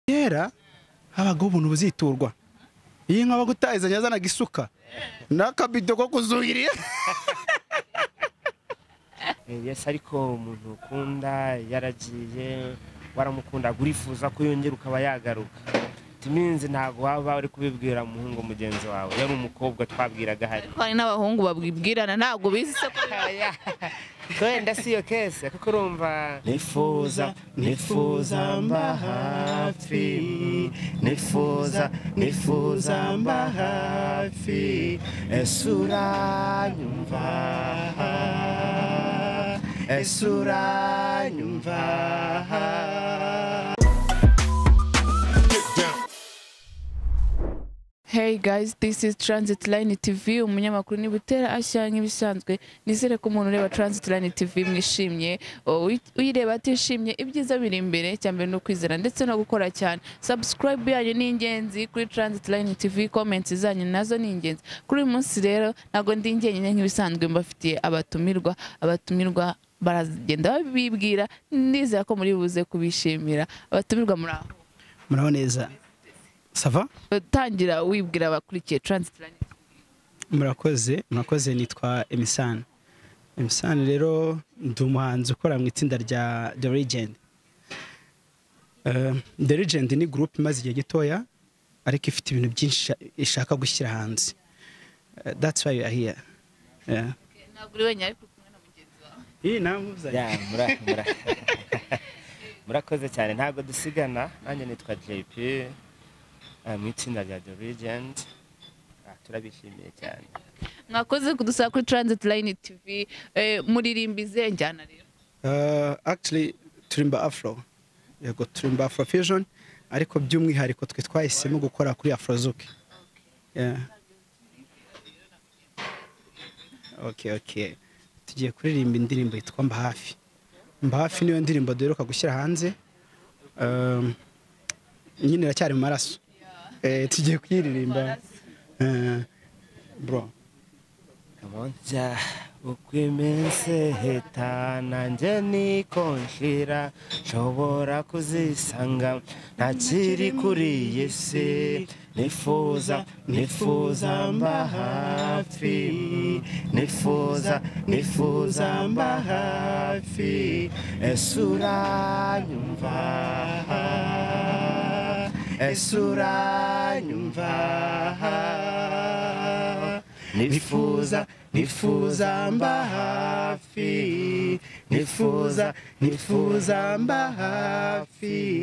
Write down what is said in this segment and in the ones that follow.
kera habaga ubuntu buziturwa iyi nka bagutahizanye yazanaga isuka n'akabido ko kuzuhiriye yesi ariko umuntu ukunda yaragiye waramukundaga urifuza ko yongera ukaba yagaruka timinzi ntabwo waba uri kubibwira umuhungu mugenzi wawe yari umukobwa twabwiraga hari ko hari n'abahungu babwibwirana ntabwo bizi se ko wenda si iyo kese kuko urumva nifuza nifuza mba hafi nifuza nifuza mba hafi ese uranyumva ese uranyumva Hey guys, this is Transit Line TV, umunyamakuru ni Butera Ashya nk'ibisanzwe. Nizere ko umuntu ureba Transit Line TV mwishimye, Oh, uyi- uyireba atishimye, ibyiza biri imbere, cyambere no kwizera ndetse no gukora cyane. Subscribe yanyu ni ingenzi kuri Transit Line TV, comments zanyu nazo ni ingenzi. Kuri uyu munsi rero ntabwo ndi njyenyine nk'ibisanzwe mbafitiye abatumirwa, abatumirwa baragenda babibwira, ndizera ko muri buze kubishimira. Abatumirwa muri aho. muraho neza sava Tangira wibwira abakurikiye Transit Line TV. murakoze murakoze nitwa emisani emisani rero ndi umuhanzi ukora mu itsinda rya the legend Eh, the legend ni gurupe imaze igihe gitoya ariko ifite ibintu byinshi isha- ishaka gushyira hanze Eh, that's why we are here Yeah. ntabwo uri wenyine ariko uri kumwe na mugenzi wawe iyi namuzanye Ya, mura- mura- murakoze cyane ntabwo dusigana nanjye nitwa jp eh, mu itsinda rya the regent Ah, turabishimiye cyane mwakoze kudusaba kuri transit line tv eh, muririmba izihe njyana rero Uh, actually turimba afro yego turimba afro fusion ariko by'umwihariko twe twahisemo gukora kuri afrozuki yeah. okay okay tugiye kuririmba indirimbo yitwa mba hafi mba hafi niyo ndirimbo duheruka gushyira hanze um, nyine iracyari mu maraso eh, tugiye kuyiririmba Eh, bro Kamonja uko iminsi ihita nanjye niko nshira nshobora kuzisanga ntakiri kuri iyi si nifuza nifuza mba hafi nifuza nifuza mba hafi ese uranyumva ese uranyumva nifuza nifuza mba hafi nifuza nifuza mba hafi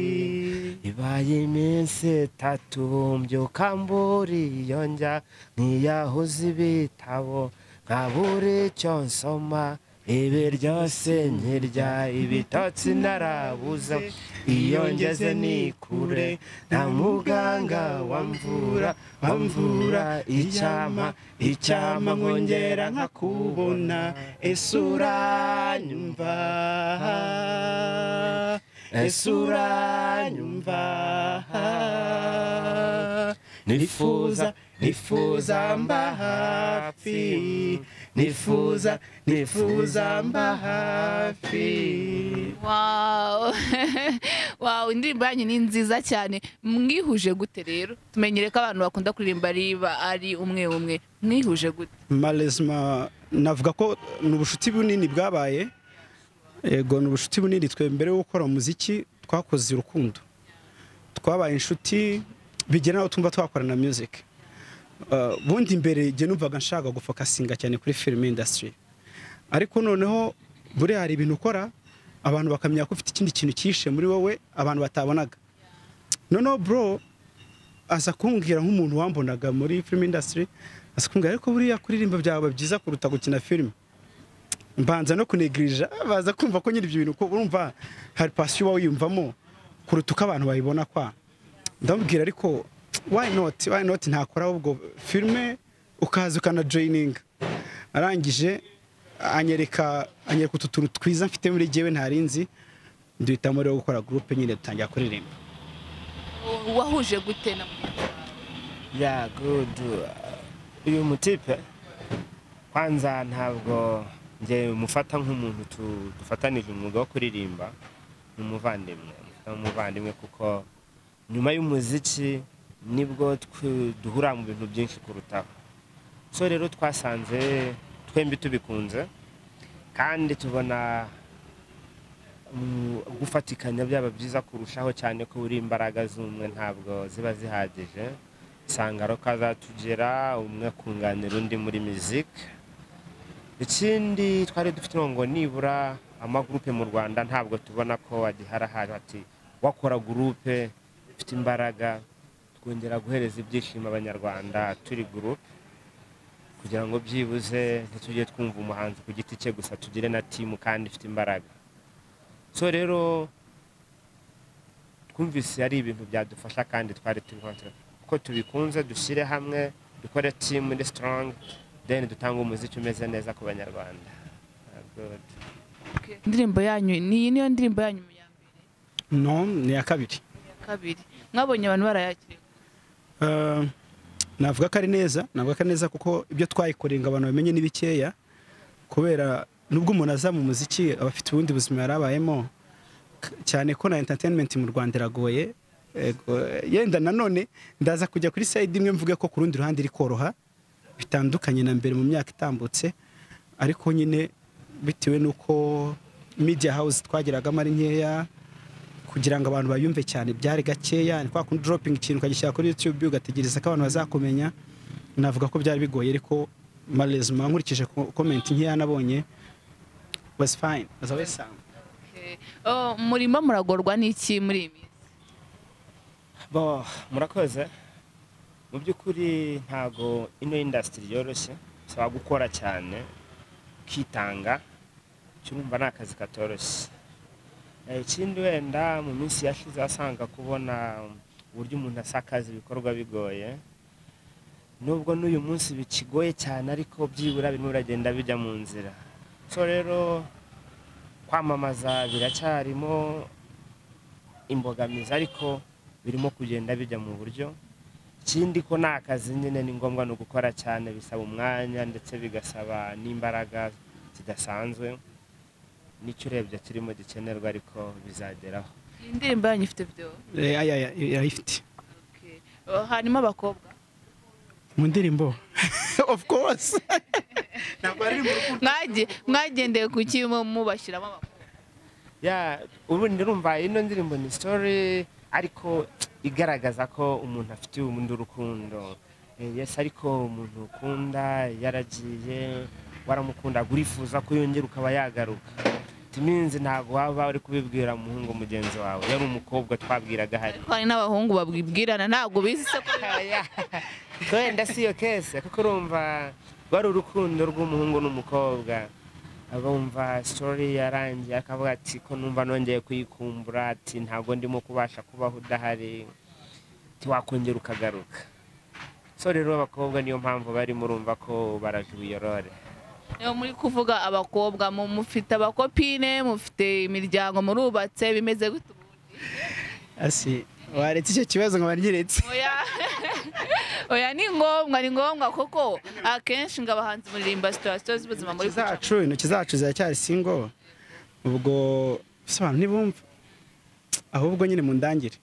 ibaye iminsi itatu mbyuka mburiyo njya nkiyahuza ibitabo nkabura icyo nsoma ibi ryose nkirya ibitotsi narabuze iyo ngeze ni kure nta muganga wamvura wamvura icyama icyama nkongera nkakubona ese uranyumva ese uranyumva nifuza nifuza mba hafi nifuza nifuza mba hafi wow wow indirimbo yanyu ni nziza cyane mwihuje gute rero tumenyere ko abantu bakunda kuririmba riba ari umwe umwe mwihuje gute malezima navuga ko ni ubucuti bunini bwabaye yego ni ubucuti bunini twe mbere yo gukora umuziki twakoze urukundo twabaye inshuti bigera n'aho tumva twakorana music Uh, bundi mbere igihe numvaga nshaka gufokasinga cyane kuri film industry ariko noneho buriya hari ibintu ukora abantu bakamenya ko ufite ikindi kintu cyihishe muri wowe abantu batabonaga noneho bro aza kumbwira nk'umuntu wambonaga muri film industry aza kumbwira ariko buriya kuririmba byaba byiza kuruta gukina film mbanza no kunegirija baza kumva ko nyiri ibyo bintu ko urumva hari pasiyo uba wiyumvamo kuruta uko abantu bayibona kwa ndamubwira ariko why not why not ntakora ahubwo filme ukaza ukanajoyininga arangije anyereka anyereka utu tuntu twiza mfite muri jyewe ntari nzi duhitamo rero gukora gurupe nyine dutangira kuririmba wahuje gute na mugenzi wawe ya gudu uyu mutipe kwanza ntabwo njye mufata nk'umuntu tu- dufatanije umwuga wo kuririmba ni umuvandimwe mufata nk'umuvandimwe kuko nyuma y'umuziki nibwo twe- duhura mu bintu byinshi kurutaho so rero twasanze twembi tubikunze kandi tubona mm, gufatikanya byaba byiza kurushaho cyane ko buri imbaraga z'umwe ntabwo ziba zihagije usanga roka azatugera umwe akunganira undi muri miziki ikindi twari dufite ngo nibura amagurupe mu rwanda ntabwo tubona ko agihari ahantu ati wakora gurupe ufite imbaraga twongera guhereza ibyishimo abanyarwanda turi gurupe kugira ngo byibuze ntitujye twumva umuhanzi ku giti cye gusa tugire na timu kandi ifite imbaraga so rero twumvise ari ibintu byadufasha kandi twari turi ko tubikunze dushyire hamwe dukore timu iri sitorongi deni dutange umuziki umeze neza ku banyarwanda Good. indirimbo yanyu ni iyi niyo ndirimbo yanyu mu ya mbere no ni iya kabiri ya kabiri mwabonye abantu barayakira Eh, navuga ko ari neza navuga ko ari neza kuko ibyo twayikoreye ngo abantu bamenye ni bikeya kubera nubwo umuntu aza mu muziki aba afite ubundi buzima yari abayemo k- cyane ko na entertainment mu rwanda iragoye Ego, eh, yenda nanone ndaza kujya kuri side imwe mvuge ko ku rundi ruhande iri koroha bitandukanye na mbere mu myaka itambutse ariko nyine bitewe n'uko media house twageragamo ari nkeya kugira ngo abantu bayumve cyane byari gakeya ni kwa kundi dropping ikintu ukagishyira kuri YouTube ugategereza ko abantu bazakumenya navuga ko byari bigoye ariko malheureusement nkurikije ko- comment nkeya nabonye was fine as always sound murimo muragorwa n'iki muri iyi minsi bo murakoze mu by'ukuri ntago ino indasitiri yoroshye bisaba gukora cyane ukitanga icyo urumva ni akazi katoroshye Eh, ikindi wenda mu minsi yashize wasanga kubona uburyo umuntu asakaza ibikorwa bigoye nubwo n'uyu munsi bikigoye cyane ariko byibura birimo biragenda bijya mu nzira so rero kwamamaza biracyarimo imbogamizi ariko birimo kugenda bijya mu buryo ikindi ko ni akazi nyine ni ngombwa ni ugukora cyane bisaba umwanya ndetse bigasaba n'imbaraga zidasanzwe nicyo urebye kirimo gikenerwa ariko bizageraho iyi ndirimbo yanyu ifite video Eh, aya aya irayifite Okay. Oh, hanyuma abakobwa mu ndirimbo of course ntabwo ari mu rukundo Mwagiye- mwagendeye ku ki mu- mubashyiramo abakobwa ya ubundi ndumva ino ndirimbo ni story ariko igaragaza ko umuntu afitiye ubundi urukundo Eh, yes ariko umuntu ukunda yaragiye waramukunda urifuza ko yongera ukaba yagaruka timinzi ntabwo waba uri kubibwira umuhungu mugenzi wawe yari umukobwa twabwiraga hari ariko hari n'abahungu babwibwirana ntabwo bizi se ko wenda si iyo kese kuko urumva rwari urukundo rw'umuhungu n'umukobwa abumva sitori yarangiye akavuga ati ko numva nongeye kuyikumbura ati ntabwo ndimo kubasha kubaho udahari ntiwakongera ukagaruka so rero abakobwa niyo mpamvu barimo urumva ko barajuyorore niyo muri kuvuga abakobwa mu- mufite abakopine mufite imiryango murubatse bimeze gute ubu? asi waretse icyo kibazo nkabanyeretse oya oya ni ngombwa ni ngombwa kuko akenshi ngo abahanzi muririmba situwasiyo z'ubuzima muri intoki zacu intoki zacu ziracyari singo ubwo ese abantu ntibumva ahubwo nyine mu ndangire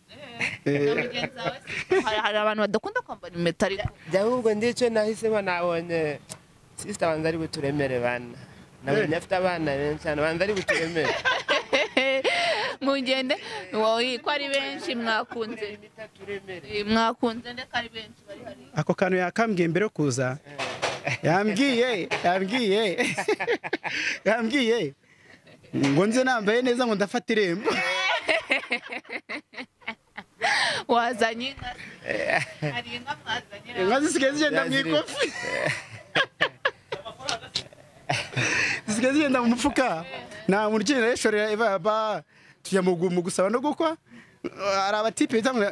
Eh, mugenzi wawe se? hari hari abantu badakunda kwambara impeta ariko jya ahubwo ndicyo nahisemo nabonye sisita banza ari buturemere bana nabonye afite abana benshi cyane banza ari buturemere mugende wowe ko ari benshi mwakunze Eh, mwakunze ndetse ari benshi bari hariya ako kantu yakambwiye mbere yo kuza yambwiye yambwiye yambwiye ngo nze nambaye neza ngo ndafata irembo wazanye inka se? hari inka mwazanye inka zisigaye zigenda mu Yaziri- ikofi zisigaye zigenda mu mufuka nta muntu ukenera yeshorera ibaba tujya mu gu- mu gusaba no gukwa hari abatipe bita ngo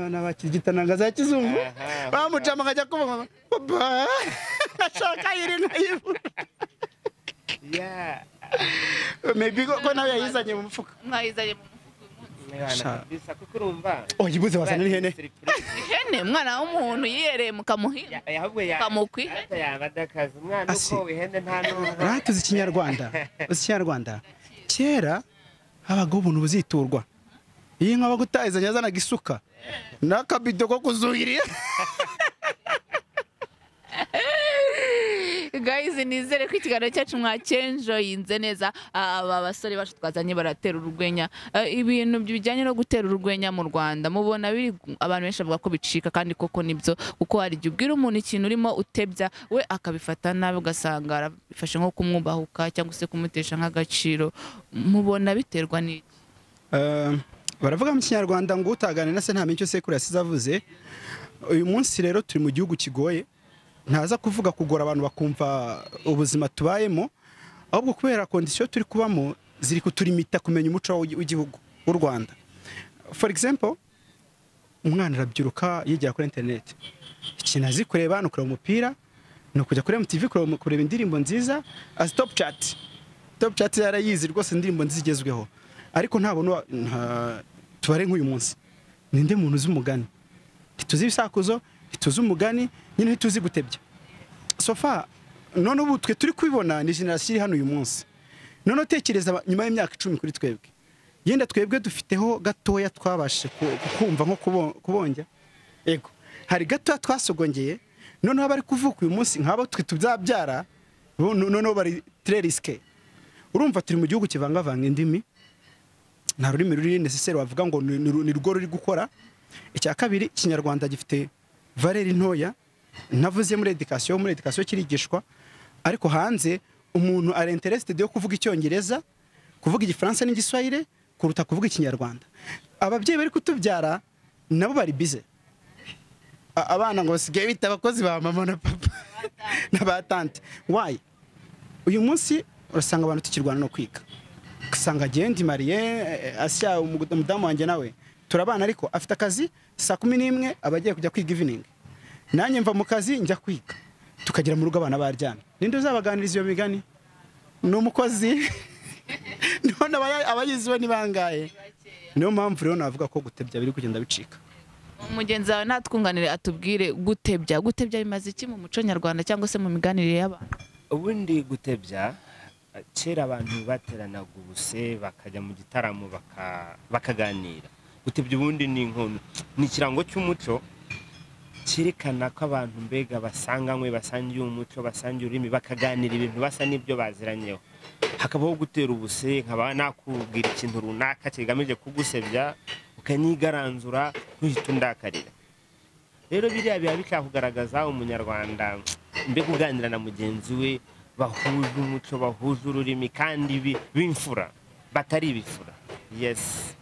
nabakigitananga za kizungu Aha. bamucama akajya kuba papa ashaka yiri nkayibu Yeah. maybe ko ko nawe yayizanye mu mufuka mwayizanye mu mufuka uyu munsi Sha. bisa kuko urumva oyibuze wazana n'ihene Surprise. ihene umwana w'umuntu yihereye mukamuhinga Ya- ahubwo ya- Kamukwi. ariko yaba adakaza umwana Asi. uko wihene nta n'umva ratuzi ikinyarwanda uzi ikinyarwanda kera habagaho ubuntu buziturwa iyi nka bagutazanye yazanaga isuka n'akabido ko kuzuhirira gayizi nizere ko ikiganiro cyacu mwakenjoyinze neza aba basore bacu twazanye baratera urwenya Eh, ibintu bijyanye no gutera urwenya mu rwanda mubona biri abantu benshi bavuga ko bicika kandi koko nibyo kuko hari igihe ubwira umuntu ikintu urimo utebya we akabifata nabi ugasanga arabifashe nko kumwubahuka cyangwa se kumutesha nk'agaciro mubona biterwa n'iki Eh, baravuga mu kinyarwanda ngo utagane na se ntamenya icyo sekuru yasize avuze uyu munsi rero turi mu gihugu kigoye ntaza kuvuga kugora abantu bakumva ubuzima tubayemo ahubwo kubera kondisiyo turi kubamo ziri kuturimita kumenya umuco w'i- w'igihugu w'u rwanda for example umwana arabyiruka yigira kuri interineti ikintu azi kureba ni ukureba umupira ni ukujya kuri mtv kureba kureba indirimbo nziza azi top chat top chat yarayizi rwose indirimbo nziza igezweho ariko ntabona uwa- nta- tubare nk'uyu munsi ninde muntu uzi umugani ntituzi ibisakuzo ntituzi umugani nyine ntituzi gutebya sofa none ubu twe turi kubibona ni generasiyo iri hano uyu munsi none utekereza aba- nyuma y'imyaka icumi kuri twebwe yenda twebwe dufiteho gatoya twabashije ku- kumva nko kubo- kubonjya ego hari gatoya twasogongeye noneho bari kuvuka uyu munsi nk'abo twe tuzabyara bo- noneho bari tere risike urumva turi mu gihugu kivangavanga indimi nta rurimi ruri necessary wavuga ngo ni- ni ni rwo ruri gukora icya kabiri ikinyarwanda gifite valeri ntoya navuze muri edikasiyo muri edikasiyo kirigishwa ariko hanze umuntu ari interested yo kuvuga icyongereza kuvuga igifaransa n'igiswahire kuruta kuvuga ikinyarwanda ababyeyi bari kutubyara nabo bari bize A- abana ngo basigaye bita abakozi ba mama na papa na ba tante wayi uyu munsi urasanga abantu tukirwana no kwiga ugasanga agenda imariye asya umugod- umudamu wanjye nawe turabana ariko afite akazi saa kumi n'imwe aba agiye kujya kwiga evening nanjye mva mu kazi njya kwiga tukagera mu rugo abana baryamye ninde uzabaganiriza iyo migani ni umukozi none abaya- abayiziwe ni bangahe niyo mpamvu rero navuga ko gutebya biri kugenda bicika mugenzi wawe natwunganire atubwire gutebya gutebya bimaze iki mu muco nyarwanda cyangwa se mu miganire y'abantu ubundi gutebya eh, kera abantu bateranaga ubuse bakajya mu gitaramo baka- bakaganira gutebya ubundi ni inkono ni ikirango cy'umuco cyerekana ko abantu mbega basanganywe basangiye umuco basangiye ururimi bakaganira ibintu basa n'ibyo baziranyeho hakabaho gutera ubuse nkaba nakubwira ikintu runaka kigamije kugusebya ukanyigaranzura uhita undakarira rero biriya biba bikakugaragaza umunyarwanda mbega uganira na mugenzi we bahuje umuco bahuje ururimi kandi bi- b'imfura batari ibifura yesi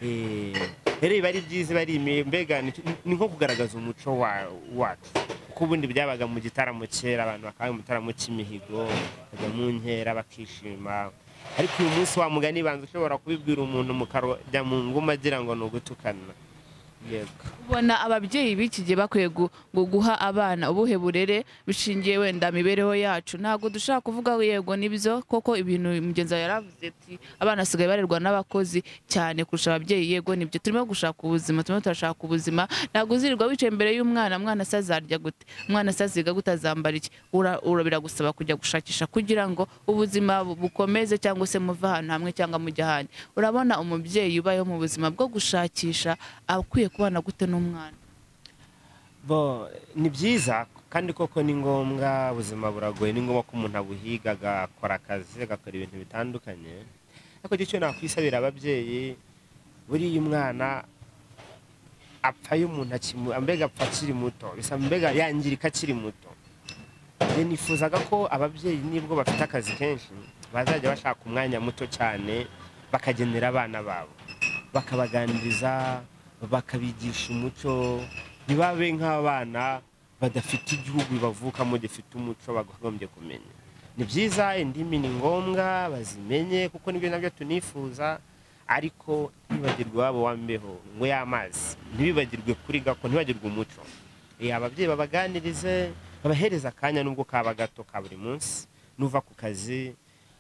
Eh, rero biba ari byiza bari mbega ni ni nko kugaragaza umuco wa- wacu kuko ubundi byabaga mu gitaramo kera abantu bakaba mu gitaramo cy'imihigo bakajya mu nkera bakishima ariko uyu munsi wa mugani banza ushobora kubibwira umuntu mukajya mu nguma agira ngo ni ugutukana yego ubona ababyeyi b'iki gihe bakwiye gu- gu- guha abana ubuhe burere bishingiye wenda mibereho yacu ntabwo dushaka kuvuga ngo yego nibyo koko ibintu mugenzi wawe yaravuze ati abana basigaye barerwa n'abakozi cyane kurusha ababyeyi yego nibyo turimo gushaka ubuzima turimo turashaka ubuzima ntabwo uzirirwa wicaye imbere y'umwana mwana se azarya gute umwana se aziga gute azambara iki Ura- ura- biragusaba kujya gushakisha kugira ngo ubuzima bu- bukomeze cyangwa se muve ahantu hamwe cyangwa mujye ahandi urabona umubyeyi ubayeho mu buzima bwo gushakisha akwiye kubana gute n'umwana bo ni byiza kandi koko ni ngombwa ubuzima buragoye ni ngombwa ko umuntu abuhiga agakora akazi agakora ibintu bitandukanye ariko icyo nakwisabira ababyeyi buriya umwana apfayo umuntu akimu- mbega apfa akiri muto bisa mbega yangirika akiri muto njye nifuzaga ko ababyeyi nibwo bafite akazi kenshi bazajya bashaka umwanya muto cyane bakagenera abana babo bakabaganiriza bakabigisha umuco ntibabe nk'abana badafite igihugu bavukamo gifite umuco bakagombye kumenya ni byiza indimi ni ngombwa bazimenye kuko nibyo nabyo tunifuza ariko ntibibagirwe iwabo wambeho ngo y'amazi ntibibagirwe kuri gako ntibibagirwe umuco Eh, ababyeyi babaganirize babahereza akanya nubwo kaba gato ka buri munsi nuva ku kazi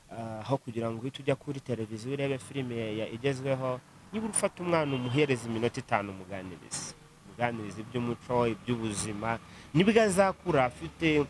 ah, aho kugira ngo uhite ujya kuri televiziyo urebe filime ya- ya- igezweho niba ufata umwana umuhereza iminota itanu umuganiriza umuganiriza iby'umuco iby'ubuzima nibwo azakura afite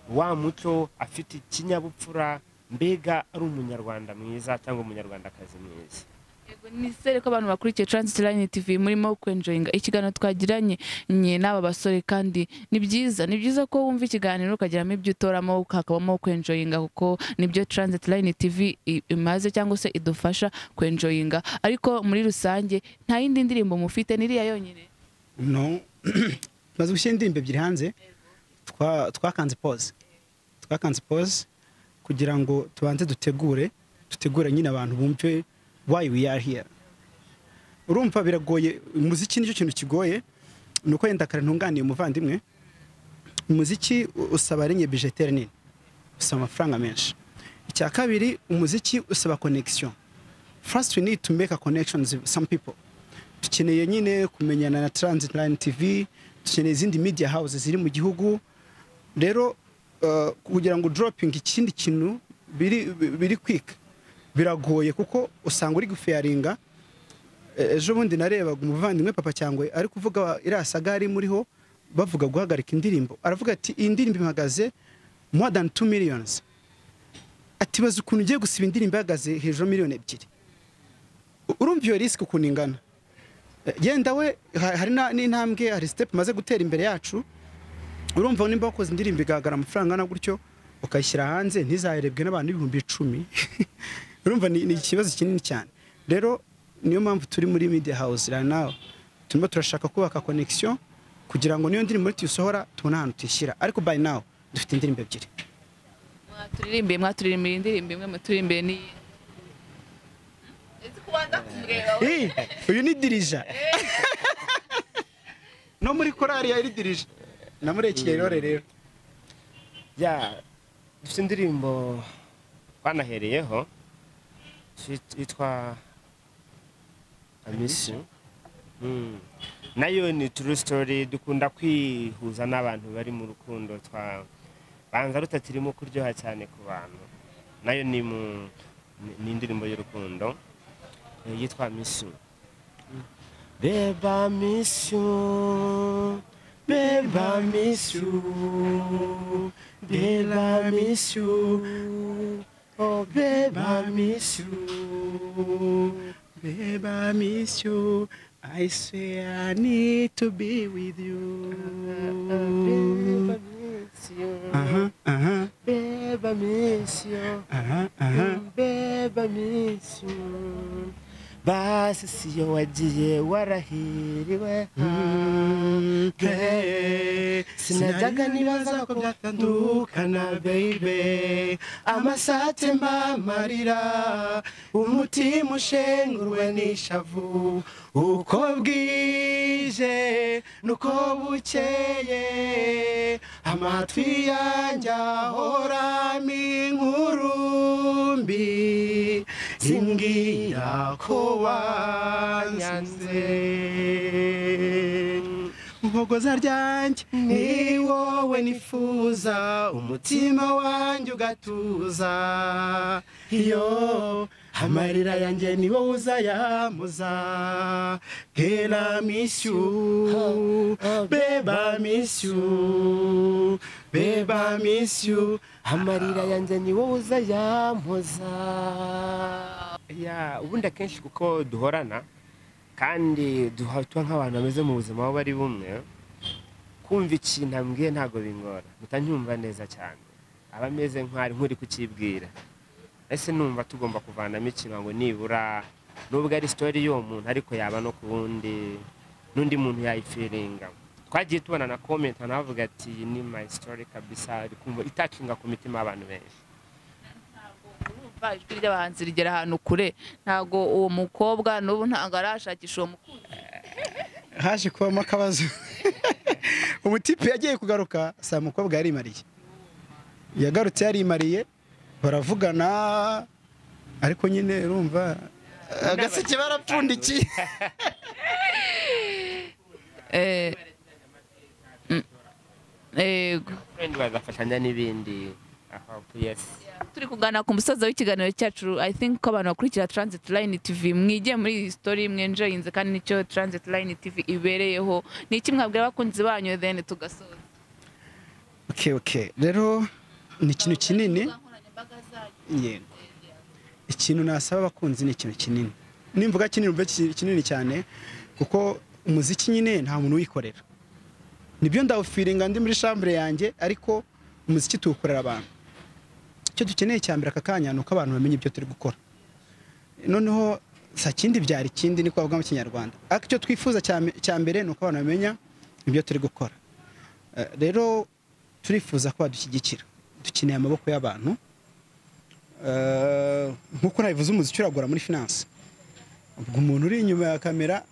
wa muco afite ikinyabupfura mbega ari umunyarwanda mwiza cyangwa umunyarwandakazi mwiza yego nizere ko abantu bakurikiye Transit Line TV murimo kwenjoyinga ikiganiro twagiranye nye n'aba basore kandi ni byiza ni byiza ko wumva ikiganiro ukagiramo ibyo utoramo hakabamo kwenjoyinga kuko nibyo Transit Line TV i- imaze cyangwa se idufasha kwenjoyinga ariko muri rusange nta yindi ndirimbo mufite niriya yonyine no maze gushyira indirimbo ebyiri hanze twa- twakanze pose twakanze pose kugira ngo tubanze dutegure dutegure nyine abantu bumve why we are here urumva biragoye umuziki nicyo kintu kigoye ni uko yenda kare ntunganiye umuvandimwe umuziki u- usaba rimwe bijetere nini usaba amafaranga menshi icya kabiri umuziki usaba connection first we need to make a connection with some people dukeneye nyine kumenyana na transit line tv dukeneye izindi media houses ziri mu gihugu rero uh, kugira ngo dropping ikindi kintu biri biri kwika biragoye kuko usanga uri gufaringa ejo bundi narebaga umuvandimwe papa cyangwa ari kuvuga iriya saga yari muriho bavuga guhagarika indirimbo aravuga ati iyi ndirimbo ihagaze more than 2 millions ati baza ukuntu ugiye gusiba indirimbo ihagaze hejuru ya miliyoni ebyiri U- urumva iyo risk ukuntu ingana Eh, yenda we ha- hari na- n'intambwe hari step maze gutera imbere yacu urumva nimba wakoze indirimbo igaragara amafaranga na gutyo ukayishyira hanze ntizaherebwe n'abantu ibihumbi icumi urumva ni ni ikibazo kinini cyane rero niyo mpamvu turi muri media house right now turimo turashaka kubaka connection kugira ngo niyo ndirimbo tuyisohora tubone ahantu tuyishyira ariko by now dufite indirimbo ebyiri mwaturirimbiye mwaturirimbiye indirimbo imwe muturirimbiye n'iyi ese ko wanga kumureba we Eh, uyu ni dirija no muri korari yari dirija namurekeye rero rero ya dufite indirimbo twanahereyeho fit- yitwa amisi Mm. nayo ni true story dukunda kwihuza n'abantu bari mu rukundo twa banza rutatirimo kuryoha cyane ku bantu nayo ni mu ni- ni indirimbo y'urukundo eh, yitwa miss you Beba miss you Beba miss you Beba miss you Oh Beba miss you Babe, I miss you. I say I need to be with you. Beba miss you Uh-huh, uh-huh, Beba miss you uh-huh, uh-huh. Beba miss you Basi siyo wagiye warahiriwe Hey, Sinajyaga nibaza ko byatandukana baby amasate mbamarira umutima ushengurwe n'ishavu uko bwije nuko bukeye amatwi yanjye ahoramo inkurumbi zimbwira ko wanyanze Mbogoza ryanjye ni wowe nifuza umutima wanjye ugatuza iyo amarira yanjye ni wowe uzayamuza kera misyu beba misyu beba misyu amarira yanjye ni wowe uzayamuza ya ubundi akenshi kuko duhorana kandi duha- tuba nk'abantu bameze mu buzima aho bari bumwe kumva ikintu ambwiye ntabwo bingora mpita nyumva neza cyane aba ameze nk'ari nk'uri kukibwira ese numva tugomba kuvanamo ikintu ngo nibura nubwo ari sitori y'uwo muntu ariko yaba no ku wundi n'undi muntu yayifiringa twagiye tubona na komenti anavuga ati "Iyi ni mayi sitori kabisa ari kumva itacinga ku mitima y'abantu benshi urumva ijwi ry'abahanzi rigera ahantu kure ntago uwo mukobwa n'ubu ntago arashakisha uwo mukunzi haje kubamo akabazo umutipe yagiye kugaruka saa mukobwa yarimariye yagarutse yarimariye baravugana ariko nyine urumva agaseke barapfundikiye Eh, mm, yego Friend bazafashanya n'ibindi aho yesi turi kuganira ku musozo w'ikiganiro cyacu i think ko abantu bakurikira transit line tv mwigiye muri iyi story mwenjoyinze kandi nicyo transit line tv ibereyeho ni iki mwabwira abakunzi banyu then tugasoza okay okay rero ni ikintu kinini yego ikintu nasaba abakunzi ni ikintu kinini nimvuga kinini mbe kinini cyane kuko umuziki nyine nta muntu uwikorera nibyo ndawufiringa ndi muri shambure yanjye ariko umuziki tuwukorera abantu icyo dukeneye cya mbere aka kanya ni uko abantu bamenya ibyo turi gukora noneho sa kindi byara ikindi niko bavuga mu kinyarwanda ariko icyo twifuza cya- cya mbere ni uko abantu bamenya ibyo turi gukora Eh, rero turifuza ko badushyigikira dukeneye amaboko y'abantu Eh, nk'uko nabivuze umuziki uragura muri finance ubwo umuntu uri inyuma ya kamera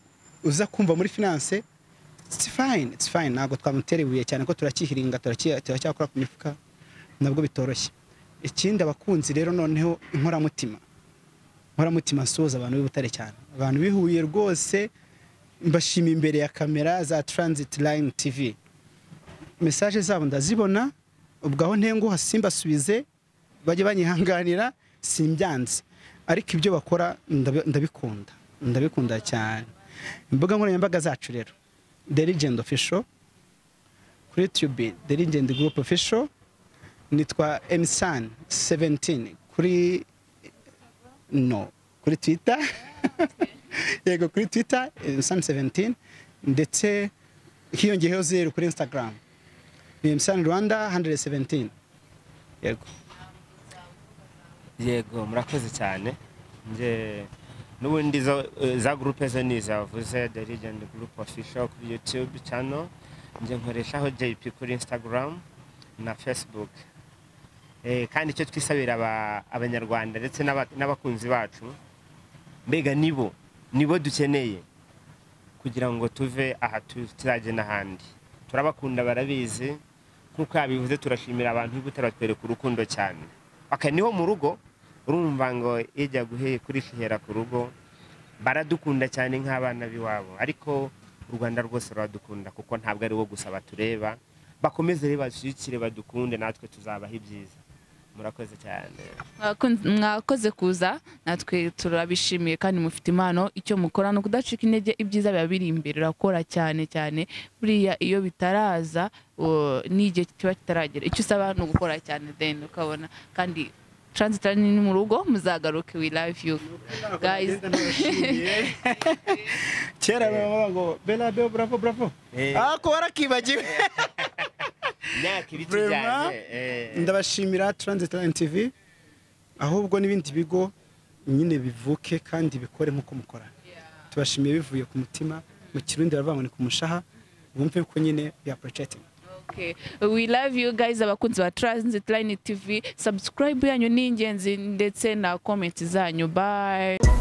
uza kumva muri finance it's fine it's fine ntabwo twamutera ibuye cyane ko turakihiringa turaki- turacyakora ku mifuka nabwo bitoroshye ikindi abakunzi rero noneho inkoramutima inkoramutima nsuhuza abantu b'i Butare cyane abantu bihuye rwose mbashima imbere ya kamera za transit line tv mesaje zabo ndazibona ubwo aho ntenguha simbasubize bajye banyihanganira simbyanze ariko ibyo bakora ndabi- ndabikunda ndabikunda cyane imbuga nkoranyambaga zacu rero the legend official kuri tube the legend group official nitwa msan 17 kuri no kuri twitter yego kuri twitter msan 17 ndetse hiyongeyeho zeru kuri instagram ni msan rwanda 117 yego yego murakoze cyane nge n'ubundi zo- eh, za gurupe zo ni zavuze the legend group official kuri youtube channel nge nkoreshaho jp kuri instagram na facebook Eh, kandi icyo twisabira aba- abanyarwanda ndetse n'aba- n'abakunzi bacu mbega nibo nibo dukeneye kugira ngo tuve aha tu- tuzajye n'ahandi turabakunda barabizi nk'uko yabivuze turashimira abantu b'ibutare batwereka urukundo cyane aka niho mu rugo urumva ngo ijya guhe kuri shihera ku rugo baradukunda cyane nk'abana b'iwabo ariko u rwanda rwose ruradukunda kuko ntabwo ari wo gusa batureba bakomeze rero bashyigikire badukunde natwe tuzabaho ibyiza murakoze cyane Mwakunz- mwakoze kuza natwe turabishimiye kandi mufite impano icyo mukora ni ukudacika intege ibyiza biba biri imbere urakora cyane cyane buriya iyo bitaraza o, n'igihe kiba kitaragera icyo usaba ni ugukora cyane then ukabona kandi transit line ni mu rugo muzagaruke we love you guys kera baba ngo bela beo bravo bravo Eh. ako warakibagiwe imyaka ibiti Vraiment, byanjye eh. ndabashimira transit line tv ahubwo n'ibindi bigo nyine bivuke kandi bikore nk'uko mukora tubashimiye bivuye ku mutima mu kirundi baravuga ngo ni ku mushaha bumve ko nyine ya projecting Okay. We love you guys abakunzi ba Transit Line TV. Subscribe yanyu ni ingenzi ndetse na comment zanyu. Bye.